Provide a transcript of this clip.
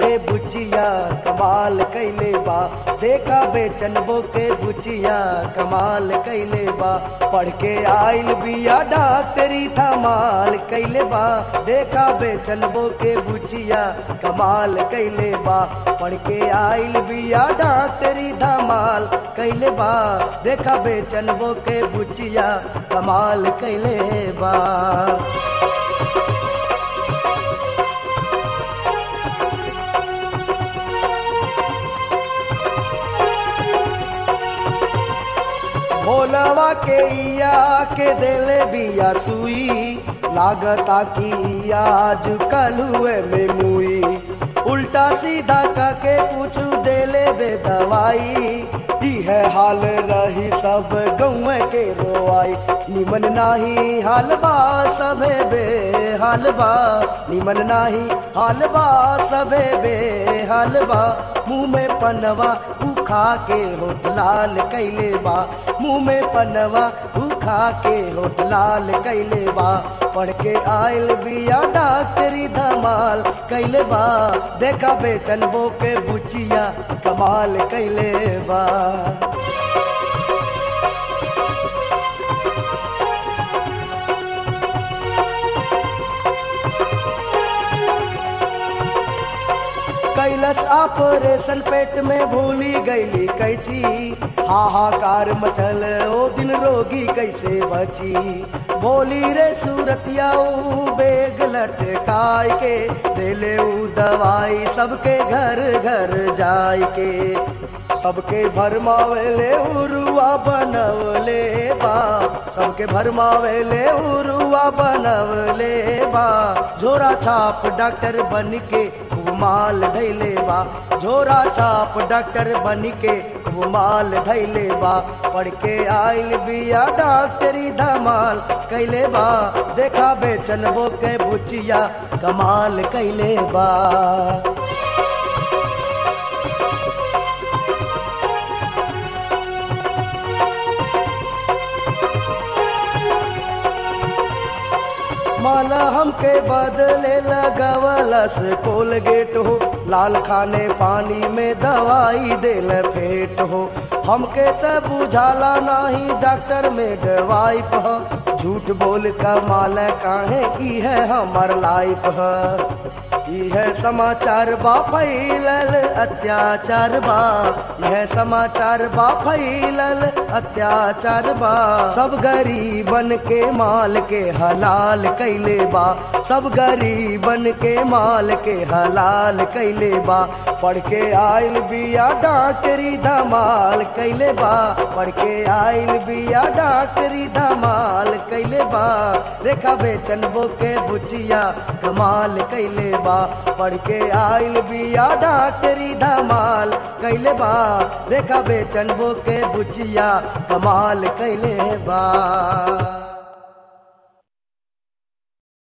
के बुचिया कमाल कैले बा देखा बेचनबो के बुचिया कमाल कैले बा पढ़ के आइल बिया डॉक्टरी धमाल कैले बा देखा बेचनबो के बुचिया कमाल कैले बा पढ़ के आइल बिया डॉक्टरी धमाल कैले बा देखा बेचनबो के बुचिया कमाल कैले बा भोलवा के इया के देले बिया सुई लागता की आज कलुए में मुई उल्टा सीधा काके पूछू देले बे दवाई ई है हाल रही सब गौव के रोआई निमन नाही हाल बा सबे बे हाल बा निमन नाही हाल बा सबे बे हाल बा मुंह में पनवा उखा के होठ लाल कैले बा मुंह में पनवा उखा के होठ लाल कैले बा पढ़ के आयल बिया डॉक्टरी धमाल कैले बा देखा बेचनबो के बुचिया कमाल कैले बा कैलस ऑपरेशन पेट में भूली गईली कैची हाहाकार मचल ओ दिन रोगी कैसे बची बोली रे सूरतिया ऊ बेग लटकाय के देले ऊ दवाई सबके घर घर जाय के सबके भरमावेले उरुआ बनवले बा सबके भरमावेले उरुआ बनवले बा झोरा छाप डॉक्टर बन के माल धैले बा झोरा छाप डॉक्टर बन के माल धैले बा पढ़ के आइल बिया डॉक्टरी धमाल कैले बा देखा बेचनबो के बुचिया कमाल कैले बा माला हमके बदले लगवलस कोलगेट हो लाल खाने पानी में दवाई देल फेट हो हमके त बुझाला नाही डॉक्टर में दवाई ह झूठ बोल कमाल काहे की है हमार लाइफ है यह समाचार बा फैलल अत्याचार बा यह समाचार बा फैलल अत्याचार बा सब गरीबन के माल के हलाल कैले बा सब गरीबन के माल के हलाल कैले बा पढ़ के आइल बिया डॉक्टरी धमाल कैले बा पढ़ के आइल बिया डॉक्टरी धमाल कैले बा रेखा बेचनबो के बुचिया कमाल कैले बा पढ़ के आइल बिया डॉक्टरी धमाल कैले बा रेखा बेचनबो के बुचिया कमाल कैले बा